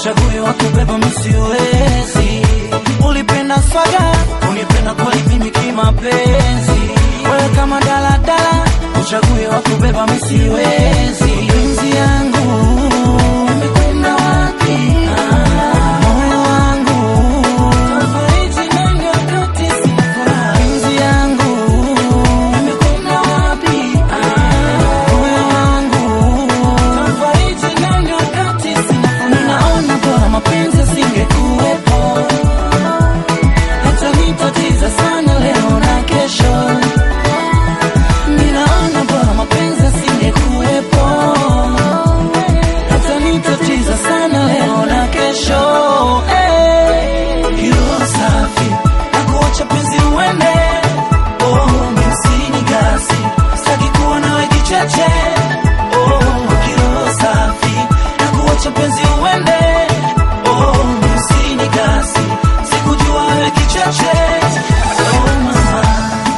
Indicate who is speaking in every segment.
Speaker 1: uchague wa kubeba misiwezi. Ulipenda swaga, unipenda kweli mimi kimapenzi. Wewe kama daladala, uchague wa kubeba misiwezi. Penzi yangu imekwenda wapi? Moyo wangu tafariji nani wakati sina furaha? Penzi yangu imekwenda wapi? Moyo wangu tafariji nani wakati sina furaha? Ninaona bora mapenzi yasingekuwepo, yatanitatiza sana leo na kesho. Ninaona bora mapenzi yasingekuwepo, yatanitatiza sana leo na kesho. Hey, hilo safi na kuacha penzi uende. Oh, msini gasi sitaki kuwa nawe kicheche. Oh, hilo safi na kuacha penzi uende. Oh, msini gasi sikujua wewe kicheche. Oh, mama.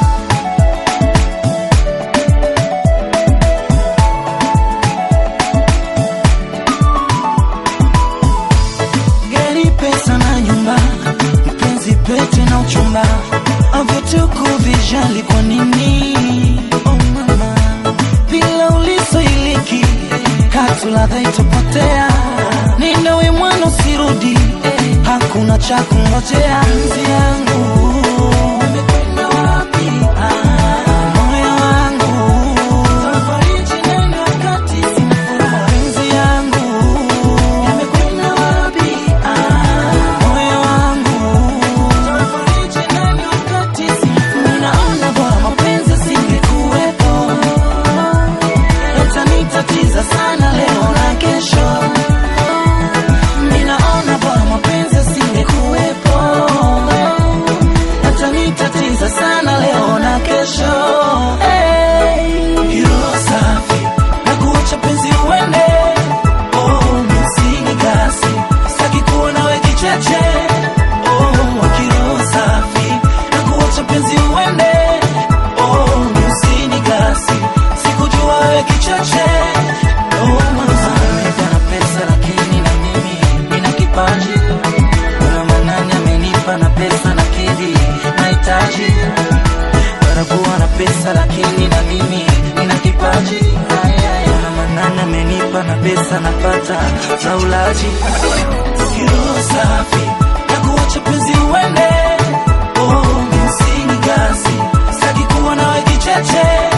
Speaker 1: gari, pesa na nyumba, mpenzi, pete na uchumba, vyote kuvijali kwa nini? Oh mama, bila ulisoiliki katu ladha itapotea, ninawe mwana usirudi, hakuna cha kungojea. Penzi yangu umekwenda wapi? Ah, moyo wangu tafariji nani wakati sina furaha? Penzi yangu yamekwenda wapi? Ah, moyo wangu tafariji nani wakati sina furaha? Ninaona bora mapenzi yasingekuwepo, yatanitatiza sana leo na kesho. Ninaona bora mapenzi yasingekuwepo, yatanitatiza sana leo na kesho. Hey, hilo safi na kuacha penzi uende. Oh, msini gasi sitaki kuwa nawe kicheche. Oh, kilo safi na kuacha penzi uende. Oh, msini gasi sikujua wewe kicheche. Oh, mama, nina pesa lakini na mimi nina kipaji. Kuna manani amenipa na pesa na kidhi nahitaji. Barakuwa na pesa lakini na mimi nina kipaji. Kuna manani amenipa na pesa napata za ulaji. Kilo safi na kuacha penzi uende. Oh, msini gasi sitaki kuwa nawe kicheche.